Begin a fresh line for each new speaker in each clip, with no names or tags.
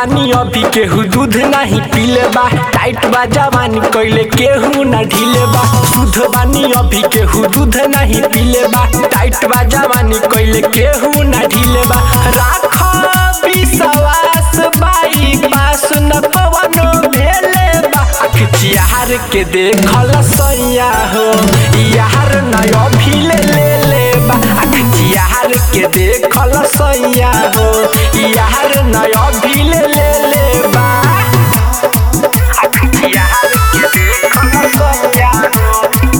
बानी अभी केहू दूध नहीं पीले बा टाइट बा जवानी कइले केहू ना ढीले बा शुद्ध बानी अभी केहू दूध नहीं पीले बा टाइट बा जवानी कइले केहू ना ढीले बा राख विश्वास बाई पास न पवनो भेले बा आँख चिहार के देखल सैया हो यार नय अभी ले ले ले बा आँख चिहार के देखल सैया हो यार नय अभी ले ले ले बा आँख चिहार के देखल सैया हो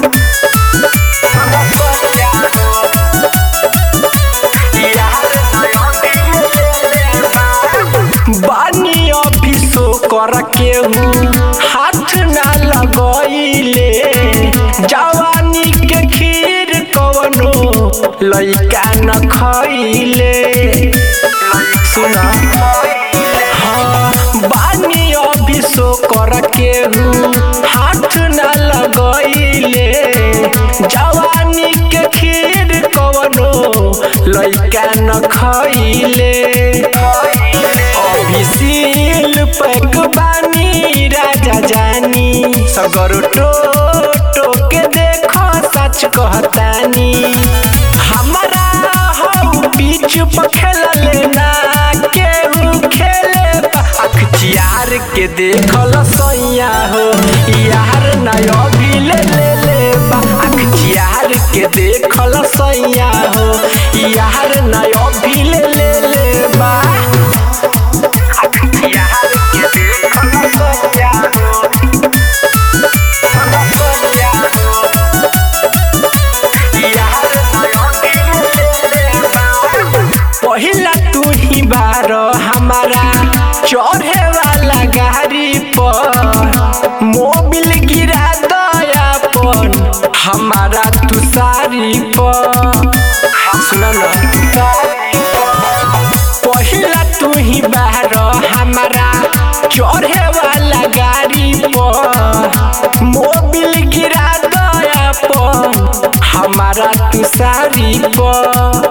सैया हो यार नय अभी ले ले ले बा बानी अफिसो कर केहू हाथ ना लगइले जवानी के खीर कवनो लइका न खइले सुन हाँ, बानी अफिसो कर केहू हाथ ना लगइले जवानी के खीर कवनो लइका न खइले अभिशील पैक बानी राजा जानी सगर टो के देखो सच कहतानी हमारा हऊ बीच पर खेलले ना केहू खेले अख चियार के देखल सैया हो यार नय अभी ले ले ले बा अख चियार के देखल सैया हो यार नय अभी ले ले ले बा अख चियार के देखल सैया हो सैया हो यार नय अभी ले ले बा पहिला तू ही बार हमारा चढ़े वाला गाड़ी पर मोबिल गिरा दया पर हमारा तू सारी पर सुन न पहिला तू ही बार हमारा चढ़े वाला गाड़ी पर मोबिल गिरा दया पर हमारा तू सारी पर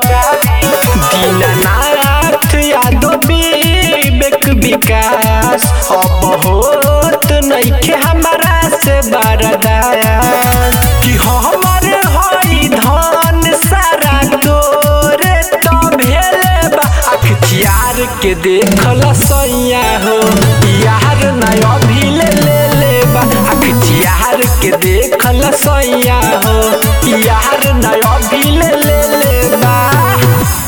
दीननाथ यादव विवेक विकास अब होत नइखे हमारा से बरदास कि हमर हई धन सारा तोरे तो भेले बा अख चियार के देखल सैया हो यार नय अभी ले ले ले बा अख चियार के देखल सैया हो यार नय अभी ले ले ले बा